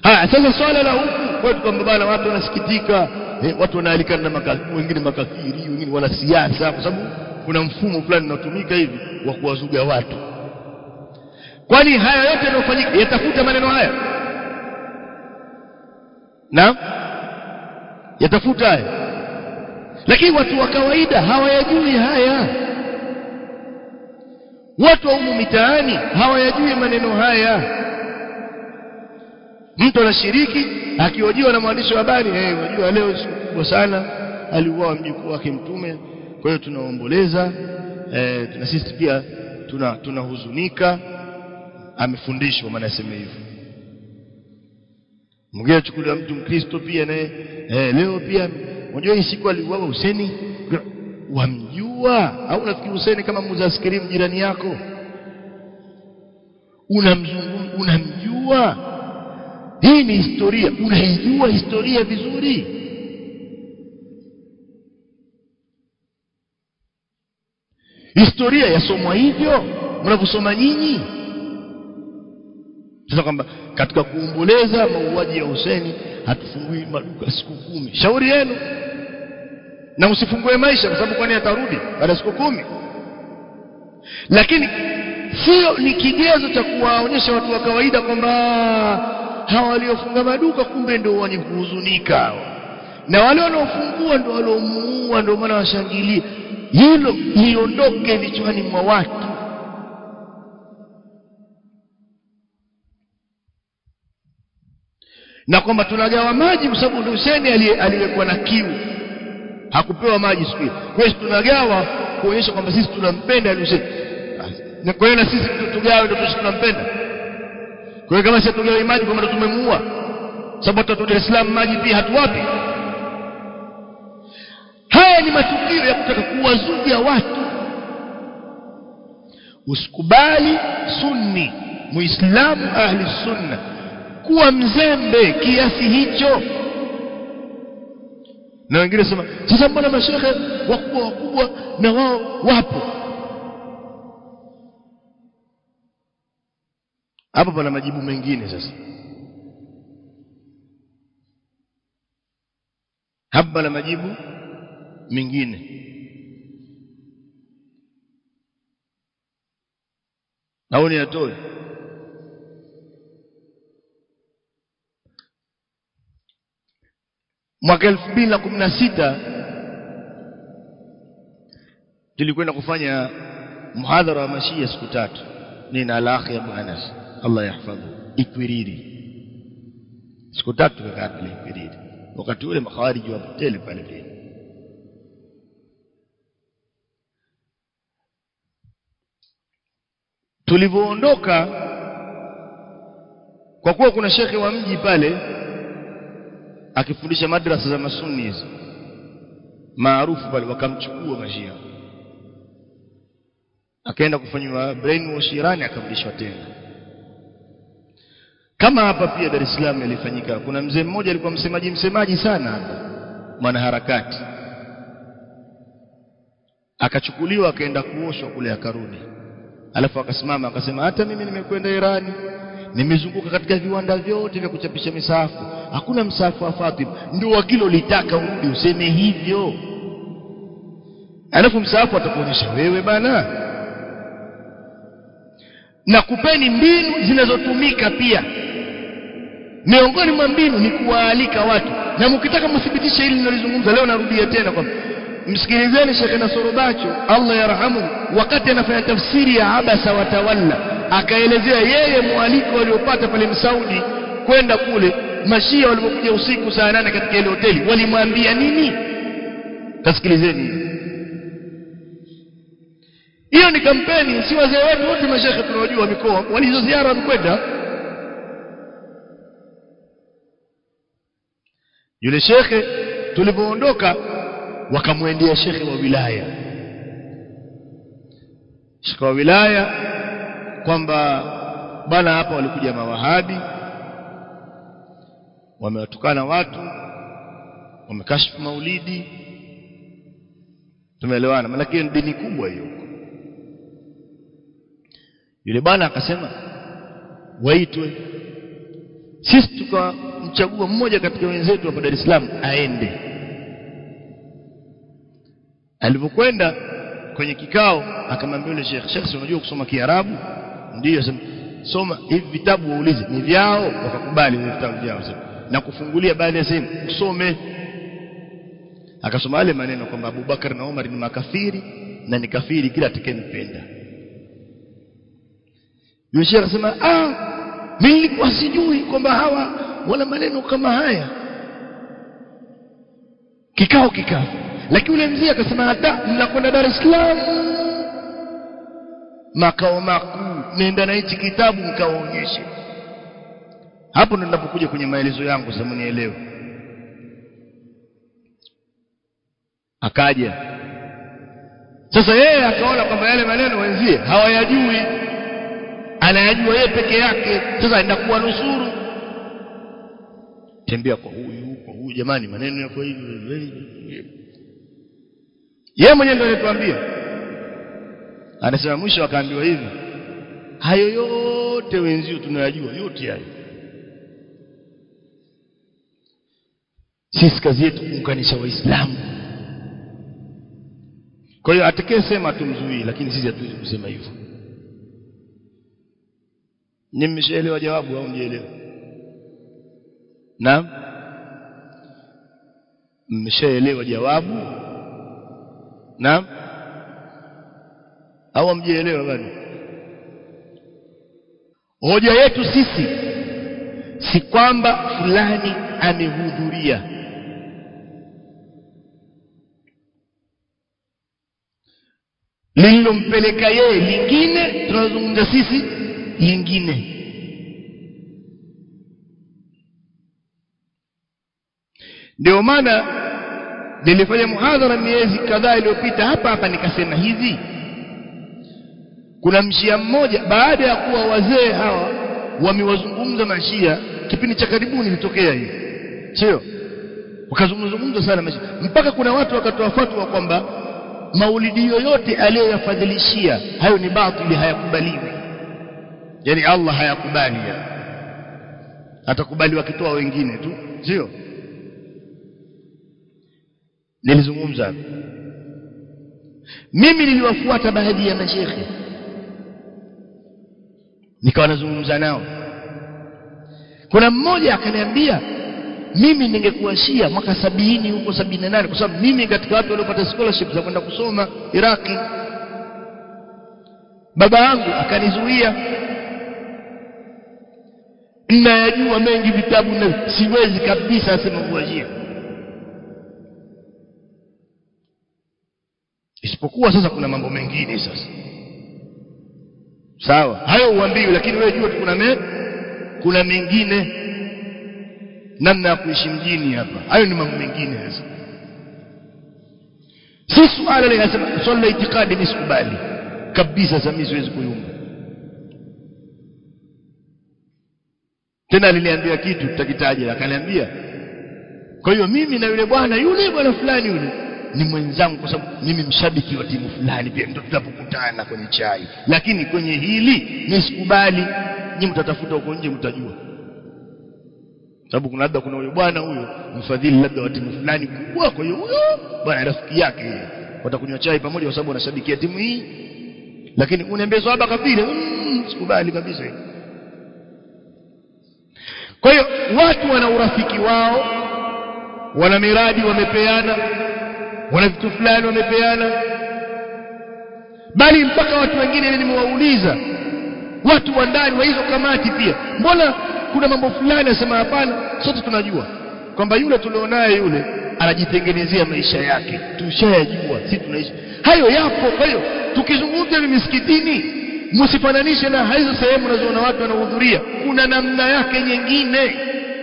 haya sasa swala la huku kwetu kwamba bana watu wanasikitika eh, watu wanaalikana na maka, wengine makafiri wengine wanasiasa kwa sababu kuna mfumo fulani unatumika hivi wa kuwazuga watu kwani haya yote yanayofanyika yatafuta maneno haya na yatafuta haya lakini watu wa kawaida hawayajui haya watu wa humu mitaani hawayajui maneno haya mtu anashiriki akiojiwa na mwandishi wa habari eh unajua leo siku kubwa sana aliuawa mjukuu wake mtume kwa hiyo tunaomboleza eh tuna sisi pia tuna tunahuzunika amefundishwa maana aseme hivyo mwingine achukulia mtu mkristo pia naye eh, leo pia unajua hii siku aliuawa Huseni wamjua au unafikiri Huseni kama muuza askrim jirani yako unamzungum unamjua hii ni historia unaijua historia vizuri historia yasomwa hivyo mnavyosoma nyinyi sasa kwamba katika kuomboleza mauaji ya Huseni hatufungui maduka siku kumi shauri yenu na msifungue maisha kwa sababu kwani atarudi baada ya siku kumi lakini sio ni kigezo cha kuwaonyesha watu wa kawaida kwamba hawa waliofunga maduka kumbe ndio wenye kuhuzunika na wale wanaofungua ndio waliomuua ndio maana washangilie hilo liondoke vichwani mwa watu na kwamba tunagawa maji kwa sababu Hussein aliyekuwa na kiu hakupewa maji siku hiyo kwa hiyo tunagawa kuonyesha kwamba sisi tunampenda Hussein na kwa hiyo na sisi tugawe ndio sisi tunampenda kwa hiyo kama sisi tugawe maji kwamba ndio tumemuua sababu watu Dar es Salaam maji pia hatuwapi haya ni matukio ya kutaka kuwazuga watu usikubali sunni muislamu ahli sunna kuwa mzembe kiasi hicho na wengine sema sasa mbona mashehe wakubwa wakubwa na wao wapo hapo pana majibu mengine sasa hapa pana majibu mengine au ni atoe mwaka 2016 tulikwenda kufanya muhadhara wa mashia siku tatu nina alakhi Abu Anas Allah yahfadhu Ikwiriri siku tatu tukakaa pale Ikwiriri wakati ule makhawariji wa tele pale pale tulivyoondoka kwa kuwa kuna shekhe wa mji pale akifundisha madrasa za masunni hizo maarufu pale wakamchukua mashia akaenda kufanywa brainwash Irani akarudishwa tena kama hapa pia Dar es Salaam ilifanyika kuna mzee mmoja alikuwa msemaji msemaji sana hapa mwanaharakati akachukuliwa akaenda kuoshwa kule akarudi alafu akasimama akasema hata mimi nimekwenda Irani nimezunguka katika viwanda vyote vya kuchapisha misafu hakuna msafu wa Fatima ndio wakilo litaka urudi useme hivyo alafu msafu atakuonyesha wewe bana na kupeni mbinu zinazotumika pia miongoni mwa mbinu ni kuwaalika watu na mkitaka mthibitishe hili ninalizungumza leo narudia tena kwamba msikilizeni Sheikh Nasorobacho Allah yarhamu wakati anafanya tafsiri ya abasa watawalla akaelezea yeye mwaliko aliopata pale Msaudi kwenda kule mashia walipokuja usiku saa nane katika ile hoteli walimwambia nini tasikilizeni hiyo ni kampeni si wazee wetu wote mashekhe tunawajua mikoa walizo ziara wamekwenda yule shekhe tulipoondoka wakamwendea shekhe wa wilaya shekhe wa wilaya kwamba bana hapa walikuja mawahabi wamewatukana watu wamekashifu maulidi tumeelewana maana ni dini kubwa hiyo yule bwana akasema waitwe sisi tukamchagua mmoja katika wenzetu hapa Dar es Salaam aende alipokwenda kwenye kikao akamwambia yule Sheikh Sheikh unajua kusoma Kiarabu ndiyo sema soma hivi vitabu waulize ni vyao wakakubali hivi vitabu vyao sema na kufungulia baadhi ya sehemu usome akasoma yale maneno kwamba Abubakar na Umar ni makafiri na ni kafiri kila atakayempenda yule Sheikh akasema ah mimi nilikuwa sijui kwamba hawa wana maneno kama haya kikao kikao lakini yule mzee akasema hata mnakwenda Dar es Salaam makao makuu nenda na hichi kitabu nikawaonyeshe hapo ndo ninapokuja kwenye maelezo yangu sasa mnielewe akaja sasa yeye akaona kwamba yale maneno wenzie hawayajui anayajua yeye peke yake sasa inakuwa nusuru tembea kwa huyu kwa huyu jamani maneno yako hivi yeye mwenyewe ndio alituambia anasema mwisho akaambiwa hivi hayo yote wenzio tunayajua yote hayo sisi kazi yetu kuunganisha waislamu kwa hiyo atakayesema tumzuii lakini sisi hatuwezi kusema hivyo ni mmeshaelewa jawabu au mjielewa naam mmeshaelewa jawabu naam au mjielewa bado hoja yetu sisi si kwamba fulani amehudhuria lililompeleka yeye lingine tunazungumza sisi lingine ndio maana nilifanya muhadhara miezi kadhaa iliyopita hapa hapa nikasema hivi kuna mshia mmoja baada ya kuwa wazee hawa wamewazungumza mashia kipindi cha karibuni ilitokea hii sio wakazungumza sana mashia mpaka kuna watu wakatoa fatwa kwamba maulidi yoyote aliyoyafadhilishia hayo ni batili hayakubaliwi yani Allah hayakubali atakubali wakitoa wengine tu sio nilizungumza mimi niliwafuata baadhi ya mashekhe nikawa nazungumza nao kuna mmoja akaniambia mimi ningekuwa shia mwaka sabini huko sabini na nane kwa sababu mimi katika watu waliopata scholarship za kwenda kusoma Iraki baba yangu akanizuia nayajua mengi vitabu na siwezi kabisa asema kuwa shia isipokuwa sasa kuna mambo mengine sasa sawa hayo uambiwi lakini wewe jua kuna me, kuna mengine namna ya kuishi mjini hapa hayo ni mambo mengine sasa si suala linasema swala la itikadi mimi sikubali kabisa sasa mimi siwezi kuyumba tena aliniambia kitu tutakitaja akaniambia kwa hiyo mimi na yule bwana yule bwana fulani yule ni mwenzangu kwa sababu mimi mshabiki wa timu fulani pia ndio tutapokutana kwenye chai lakini kwenye hili mimi sikubali nyinyi mtatafuta huko nje mtajua sababu kuna labda kuna huyo bwana huyo mfadhili labda wa timu fulani kubwa kwa hiyo huyo bwana rafiki yake watakunywa chai pamoja kwa sababu wanashabikia timu hii lakini uniambie swaba kafiri mm, sikubali kabisa kwa hiyo watu wana urafiki wao wana miradi wamepeana wana vitu fulani wamepeana bali mpaka watu wengine nimewauliza watu wa ndani wa hizo kamati pia mbona kuna mambo fulani asema hapana sote tunajua kwamba yule tulionaye yule anajitengenezea maisha yake tushayajua si tunaishi hayo yapo kwa hiyo tukizungumza ni misikitini msifananishe na hizo sehemu unazoona watu wanahudhuria kuna namna yake nyingine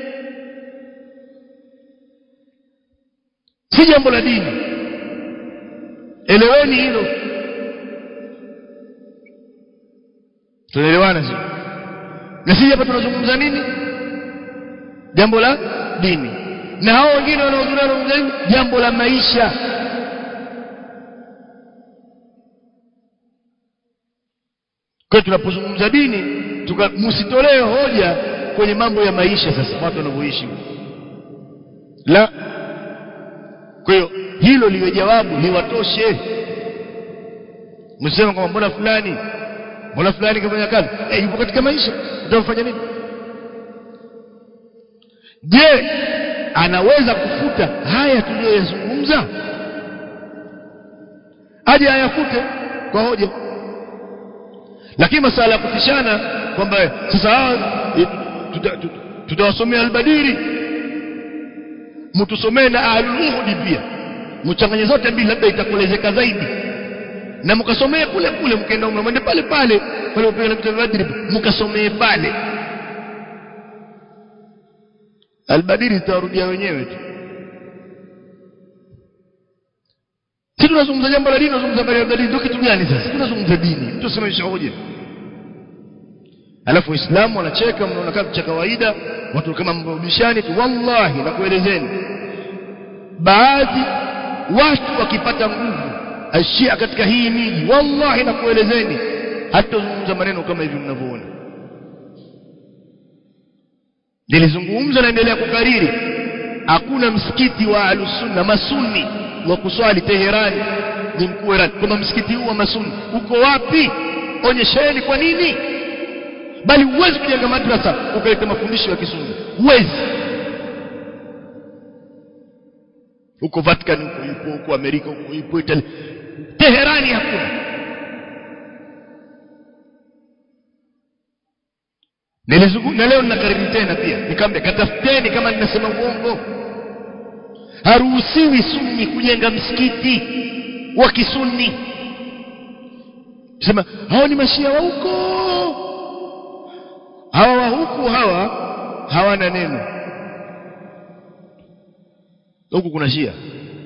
si jambo la dini eleweni hilo tunaelewana sio na sisi hapa tunazungumza nini jambo la dini na hao wengine wanaohudhuria wanazungumza jambo la maisha kwa tunapozungumza dini tuka msitolee hoja kwenye mambo ya maisha sasa watu wanavyoishi la kwa hiyo hilo liwe jawabu liwatoshe msema kwamba mbona fulani mbona fulani kafanya kazi eh yupo katika maisha utamfanya nini je anaweza kufuta haya tuliyoyazungumza aje ayafute kwa hoja lakini masala ya kutishana kwamba sasa tutawasomea albadiri mtusomee na ahlul pia mchanganye zote mbili labda itakuelezeka zaidi na mkasomee kule kule mkaenda umra mwende pale pale pale upewe na vitabu badri mkasomee pale albadiri tutarudia wenyewe tu si tunazungumza jambo la dini tunazungumza habari ya dini ndio kitu gani sasa tunazungumza dini mtu asemesha hoja alafu waislamu wanacheka mnaona kama cha kawaida watu kama mrudishani tu wallahi nakuelezeni baadhi watu wakipata nguvu ashia katika hii miji wallahi nakuelezeni hatazungumza maneno kama hivi mnavyoona nilizungumza naendelea kukariri hakuna msikiti wa alusunna masuni wa kuswali Teherani ni mkuu wa Iran kwamba msikiti huu wa masuni uko wapi onyesheni kwa nini bali huwezi kujenga madrasa ukaleta mafundisho ya kisunni huwezi huko Vatican huko yupo huko Amerika huko yupo Italy Teherani hakuna nilizungumza leo ninakariri tena pia nikamwambia katafuteni kama ninasema uongo haruhusiwi sunni kujenga msikiti wa kisunni sema hao ni mashia wa huko hawa wa huku hawa hawana neno huku kuna shia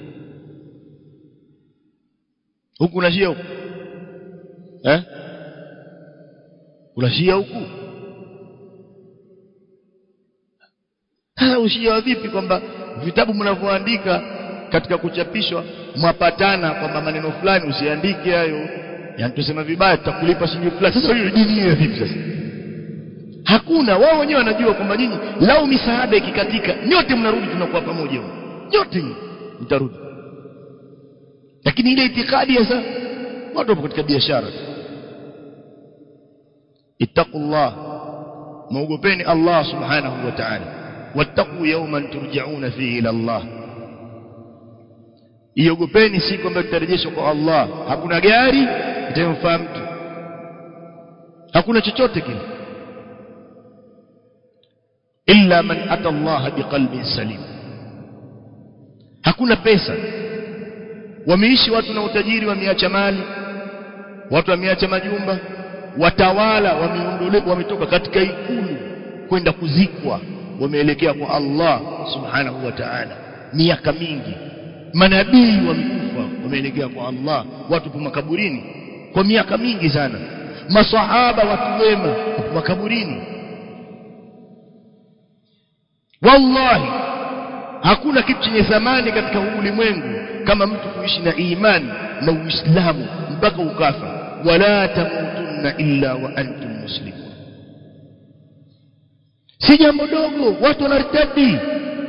huku kuna shia huku eh kuna shia huku sasa ushia wa vipi kwamba vitabu mnavyoandika katika kuchapishwa mwapatana kwamba maneno fulani usiandike hayo yani tusema vibaya tutakulipa shilingi fulani sasa hiyo dini hiyo vipi sasa hakuna wao wenyewe wanajua kwamba nyinyi lau misaada ikikatika nyote mnarudi tunakuwa pamoja nyote mtarudi lakini ile itikadi sasa watu wapo katika biashara ittaqullah muogopeni Allah subhanahu wa ta'ala wattaqu yawman turja'una fihi ila Allah iogopeni siku ambayo tutarejeshwa kwa Allah hakuna gari itamfaa mtu hakuna chochote kile illa man ata Allah biqalbin salim hakuna pesa wameishi watu na utajiri wameacha mali watu wameacha majumba watawala wameondolewa wametoka katika ikulu kwenda kuzikwa wameelekea kwa Allah subhanahu wa ta'ala miaka mingi manabii wamekufa wameelekea kwa Allah watu kwa makaburini kwa miaka mingi sana masahaba watu wema makaburini wallahi hakuna kitu chenye thamani katika ulimwengu kama mtu kuishi na imani na uislamu mpaka ukafa wala tamutunna illa wa antum muslimun si jambo dogo watu wanartadi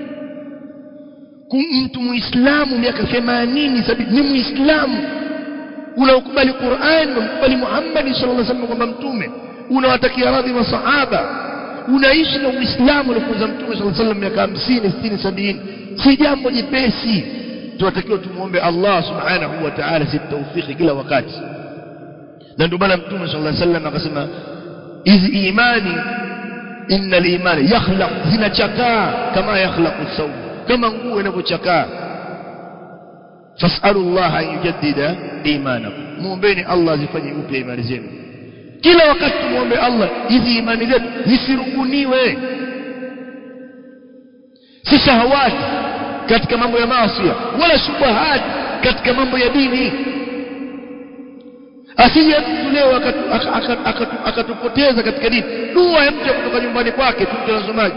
mtu muislamu miaka 80 sabini ni muislamu unaukubali Qur'an unakubali Muhammad sallallahu alaihi wasallam kwamba mtume unawatakia radhi masahaba unaishi na uislamu uliofunza mtume sallallahu alaihi wasallam miaka 50 60 70 si jambo jepesi tunatakiwa tumuombe Allah subhanahu wa ta'ala si tawfiki kila wakati na ndio maana mtume sallallahu alaihi wasallam akasema hizi imani innal imani yakhlaq zinachakaa kama yakhlaqu thawb kama nguo inavyochakaa fasalu Allah an yujaddida imanakum muombeni Allah azifanye upya imani zenu kila wakati tumuombe Allah hizi imani zetu zisirubuniwe si shahawati katika mambo ya maasi wala shubahat katika mambo ya dini asije mtu leo akatupoteza katika dini dua ya mtu kutoka nyumbani kwake tu mtazamaji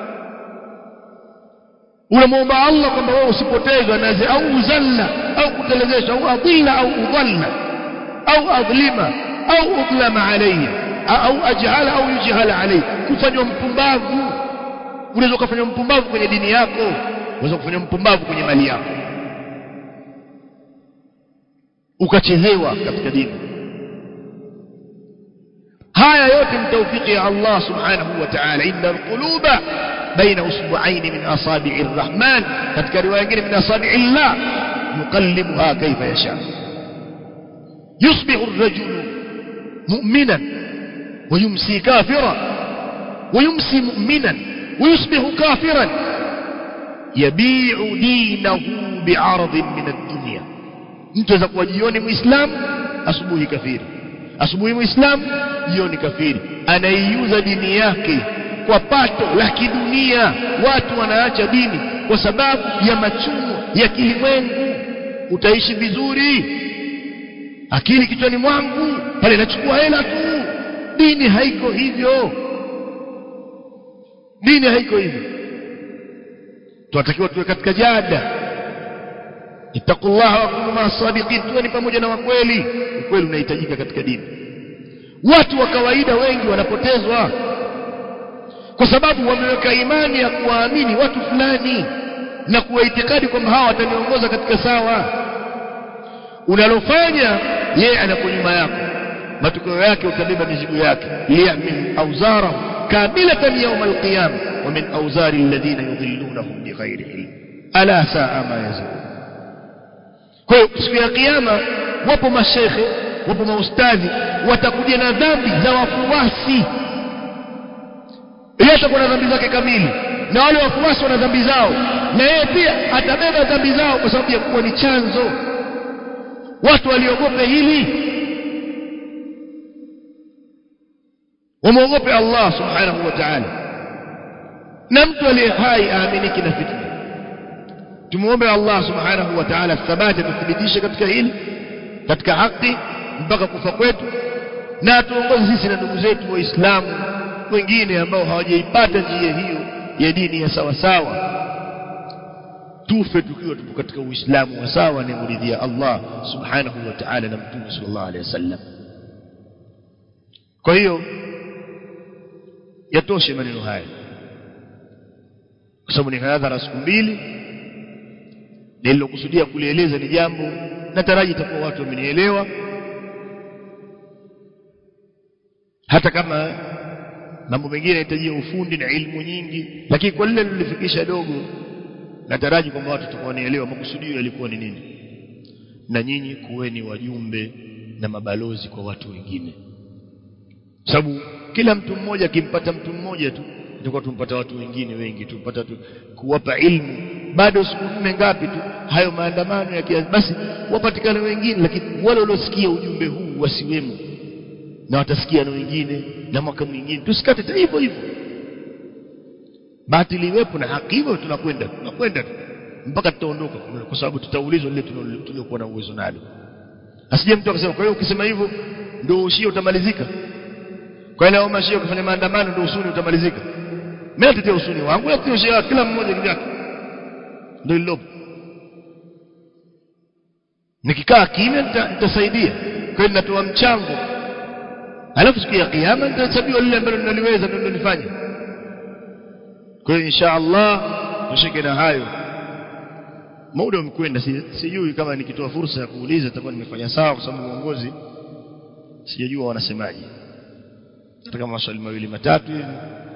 unamwomba Allah kwamba wewe usipotezwe naze au uzalla au kutelezesha au adilla au udalla au adlima au udlama alayya au ajhala au yujhala alayhi kufanywa mpumbavu unaweza kufanywa mpumbavu kwenye dini yako unaweza kufanywa mpumbavu kwenye mali yako ukachezewa katika dini haya yote ni tawfiki ya Allah subhanahu wa ta'ala inna alquluba baina usbu'ain min asabi'i arrahman katika riwaya nyingine min asabi'i Allah yuqallibuha kayfa yasha yusbihu ar-rajulu mu'minan wa yumsi kafira wa yumsi mu'minan wa yusbihu kafiran yabi'u dinahu bi'aradin min ad-dunya mtu aweza kuwa jioni muislamu asubuhi kafiri asubuhi muislamu jioni kafiri anaiuza dini yake kwa pato la kidunia watu wanaacha dini kwa sababu ya machumo ya kilimwengu utaishi vizuri akili kichwani mwangu pale nachukua hela tu dini haiko hivyo dini haiko hivyo tunatakiwa tuwe katika jada ittaqullaha wa kunu ma'as-sadiqin tuwe ni pamoja na wakweli ukweli unahitajika katika dini watu wa kawaida wengi wanapotezwa kwa sababu wameweka imani ya kuwaamini watu fulani na kuwa itikadi kwamba hawa wataniongoza katika sawa unalofanya yeye anapo nyuma yako matokeo yake utabeba mizigo yake liyahmil awzarahum kamilatan yawm alqiyama wa min awzari alladhina yudhillunahum bighairi ilm ala saa ma yazun kwa hiyo siku ya kiyama wapo mashekhe wapo maustadhi watakuja na dhambi za wafuasi yeye atakuwa na dhambi zake kamili na wale wafuasi wana dhambi zao na yeye pia atabeba dhambi zao kwa sababu ya kuwa ni chanzo watu waliogope hili wamwogope Allah subhanahu wa ta'ala na mtu aliye hai aaminiki na fitna tumuombe Allah subhanahu wa ta'ala thabati tuthibitishe katika hili katika haki mpaka kufa kwetu na atuongoze sisi na ndugu zetu waislamu wengine ambao hawajaipata njia hiyo ya dini ya sawa sawa tufe tukiwa tupo katika uislamu wa sawa ni muridhia Allah subhanahu wa ta'ala na mtume sallallahu alaihi wasallam kwa hiyo yatoshe maneno haya kwa sababu ni hadhara siku mbili nililokusudia kulieleza ni jambo nataraji itakuwa watu wamenielewa hata kama mambo mengine yanahitaji ufundi na ilmu nyingi lakini kwa lile nilifikisha dogo nataraji kwamba watu watakuwa wanaelewa makusudio yalikuwa ni nini na nyinyi kuweni wajumbe na mabalozi kwa watu wengine sababu kila mtu mmoja akimpata mtu mmoja tu tutakuwa tumpata watu wengine wengi tumpata tu kuwapa ilmu bado siku nne ngapi tu hayo maandamano ya kiasi basi wapatikane wengine lakini wale waliosikia ujumbe huu wasiwemo na watasikia na wengine na mwaka mwingine tusikate hivyo hivyo batili iwepo na haki hivyo tunakwenda tunakwenda mpaka tutaondoka kwa sababu tutaulizwa lile tuliokuwa na uwezo nalo asije mtu akasema kwa hiyo ukisema hivyo ndio ushia utamalizika kwa ile au shia kufanya maandamano ndio usuni utamalizika mimi natetea usuni wangu natetea ushia kila mmoja kivyake ndio lilopo nikikaa kimya nitasaidia kwa hiyo natoa mchango alafu siku ya kiyama nitahesabiwa lile ambalo ninaliweza ndio nilifanya kwa hiyo insha Allah tushike na hayo muda umekwenda sijui kama nikitoa fursa ya kuuliza itakuwa nimefanya sawa kwa sababu uongozi sijajua wanasemaje hata kama maswali mawili matatu hivi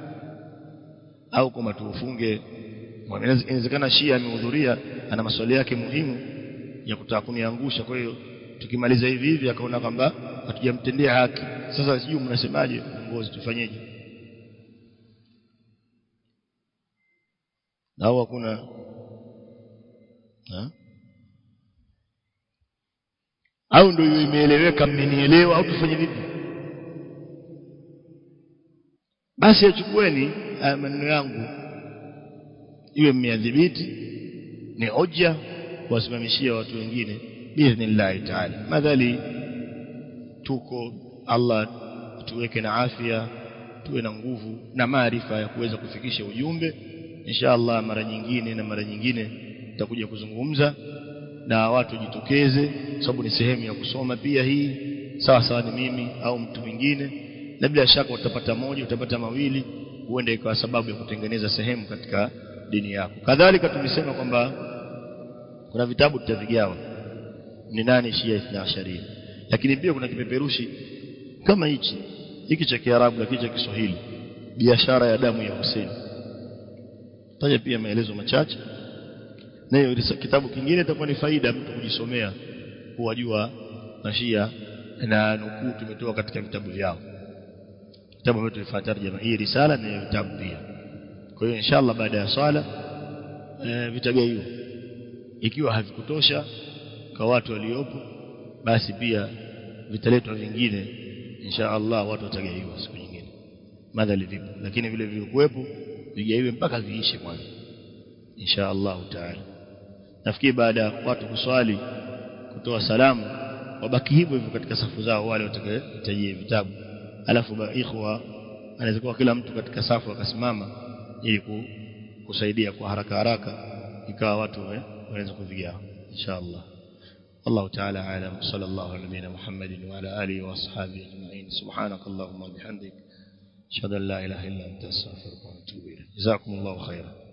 au kama tuufunge inawezekana Shia amehudhuria ana maswali yake muhimu ya kutaka kuniangusha kwa hiyo tukimaliza hivi hivi akaona kwamba hatujamtendea haki sasa sijui mnasemaje uongozi tufanyeje au hakuna au ndio hiyo imeeleweka mmenielewa au tufanye vipi basi achukueni haya maneno yangu iwe mmeadhibiti ni hoja kuwasimamishia watu wengine biidhnillahi taala madhali tuko Allah tuweke na afya tuwe na nguvu na maarifa ya kuweza kufikisha ujumbe insha Allah mara nyingine na mara nyingine tutakuja kuzungumza na watu jitokeze sababu ni sehemu ya kusoma pia hii sawa sawa ni mimi au mtu mwingine na bila shaka utapata moja utapata mawili huenda ikawa sababu ya kutengeneza sehemu katika dini yako kadhalika tulisema kwamba kuna vitabu tutavigawa ni nani Shia Ithna Asharia lakini pia kuna kipeperushi kama hichi hiki cha Kiarabu lakini cha Kiswahili biashara ya damu ya Hussein taja pia maelezo machache na hiyo kitabu kingine itakuwa ni faida mtu kujisomea kuwajua mashia na nukuu tumetoa katika vitabu vyao kitabu ambacho tulifanya tarjama hii risala na vitabu pia kwa hiyo inshallah baada ya swala e, vitagaiwa ikiwa havikutosha kwa watu waliopo basi pia vitaletwa vingine inshallah watu watagaiwa siku nyingine madhali vipo lakini vile vilikuwepo vigaiwe mpaka viishe kwanza inshallah taala nafikiri baada ya watu kuswali kutoa salamu wabaki hivyo hivyo katika safu zao wale watakayohitajia vitabu alafu ikhwa anaweza kuwa kila mtu katika safu akasimama ili kusaidia kwa haraka haraka ikawa watu wanaweza kuvigawa inshallah الله تعالى أعلم صلى الله على نبينا محمد وعلى آله وأصحابه أجمعين سبحانك اللهم وبحمدك أشهد أن لا إله إلا أنت أستغفرك وأتوب إليك جزاكم الله خيرا